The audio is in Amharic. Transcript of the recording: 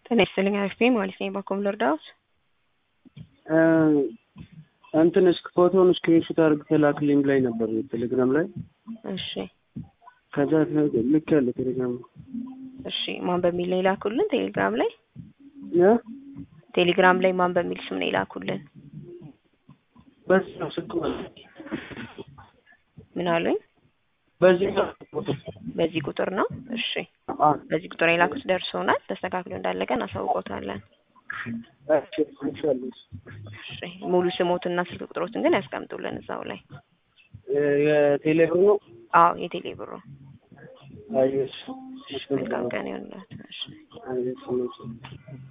ጤና ይስጥልኝ አሪፍ ማለት ነኝ። በኮም ልርዳዎት? እንትን እስክ ፎቶውን ስክሪንሾት አድርገህ ላክልኝ ብላኝ ነበር ቴሌግራም ላይ። እሺ ከዛ ልክ ያለ ቴሌግራም እሺ ማን በሚል ነው የላኩልን? ቴሌግራም ላይ እ ቴሌግራም ላይ ማን በሚል ስም ነው የላኩልን? በዚህ ነው ስልክ ማለት ምን አሉኝ? በዚህ ነው በዚህ ቁጥር ነው። እሺ አ በዚህ ቁጥር የላኩት ደርሶናል። ተስተካክሎ እንዳለቀ እናሳውቆታለን። እሺ ኢንሻአላህ እሺ ሙሉ ስሞትና ስልክ ቁጥሮትን ግን ያስቀምጡልን እዛው ላይ። የቴሌብር ነው አዎ የቴሌ ብሩ። አይሽ መልካም ቀን ይሁንላችሁ። እሺ አይሽ